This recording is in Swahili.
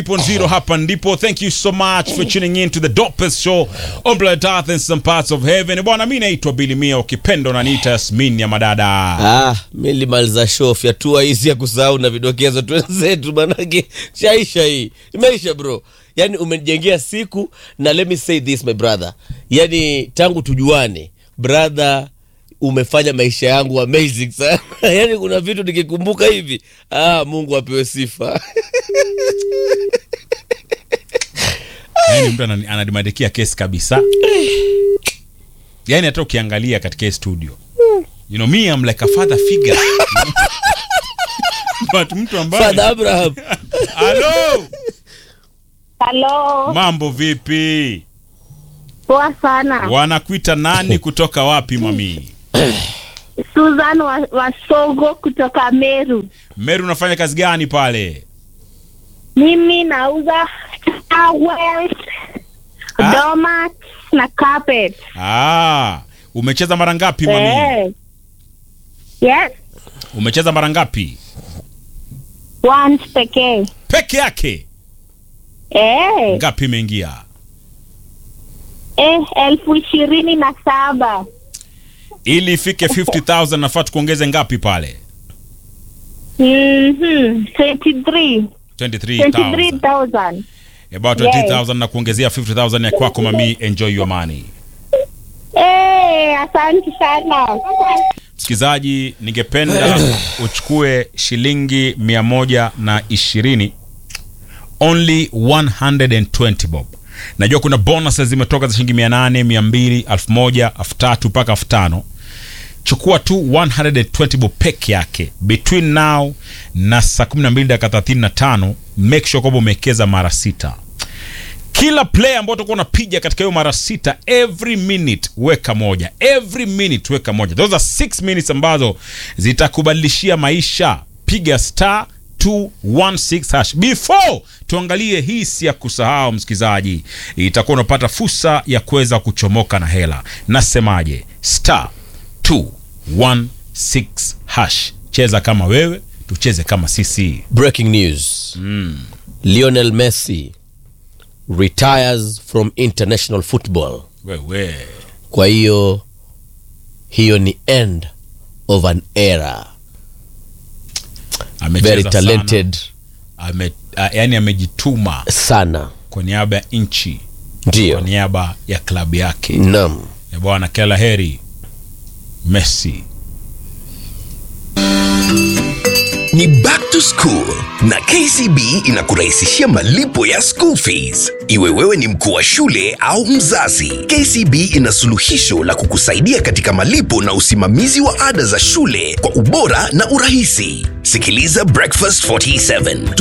Zero hapa ndipo. Thank you so much for tuning in to the dopest show on planet Earth and some parts of heaven. Bwana, mimi naitwa Billy Mia, ukipenda unaniita Yasmin ya madada. Ah, mi nilimaliza show fyatua hizi ya kusahau na vidokezo twenzetu, manake shaisha hii imeisha bro. Yani umenijengea siku na let me say this my brother, yani tangu tujuane brother, umefanya maisha yangu amazing sana yani kuna vitu nikikumbuka hivi, ah, Mungu apewe sifa Yaani mtu anani- ananimandikia kesi kabisa. Yaani hata ukiangalia katika hii studio. You know me I'm like a father figure. But mtu ambaye Father Abraham Hello, Halo, mambo vipi? poa sana. Wanakuita nani kutoka wapi mami? Susan wa, Wasogo kutoka Meru. Meru unafanya kazi gani pale? Mimi nauza towels, Ah. doormats na carpet. Ah, umecheza mara ngapi mami? Eh. Yes, Umecheza mara ngapi? once pekee. Peke yake. Eh, Ngapi imeingia? eh, elfu ishirini na saba. Ili ifike 50000 nafaa tukuongeze ngapi pale? Mhm, 23. 23000. 23,000. About 20000 na kuongezea 50000 ya kwako mami, enjoy your money. Eh, asante sana. Msikilizaji, ningependa uchukue shilingi mia moja na ishirini only 120 bob. Najua kuna bonuses zimetoka za shilingi mia nane, mia mbili, elfu moja, elfu tatu mpaka elfu tano. Chukua tu 120 bob peke yake between now na saa 12 dakika 35. Make sure kwamba umewekeza mara sita kila player ambao utakuwa unapiga katika hiyo mara sita every minute weka moja every minute weka moja those are six minutes ambazo zitakubadilishia maisha piga star 216 hash before tuangalie hii si ya kusahau msikilizaji itakuwa unapata fursa ya kuweza kuchomoka na hela nasemaje star 216 hash cheza kama wewe tucheze kama sisi breaking news Lionel Messi retires from international football wewe kwa hiyo hiyo ni end of an era amecheza very sana. talented ame, a, yani amejituma sana kwa niaba ya nchi kwa ndio niaba ya klabu yake nam ya bwana kila heri Messi ni back to school na kcb inakurahisishia malipo ya school fees iwe wewe ni mkuu wa shule au mzazi kcb ina suluhisho la kukusaidia katika malipo na usimamizi wa ada za shule kwa ubora na urahisi sikiliza breakfast 47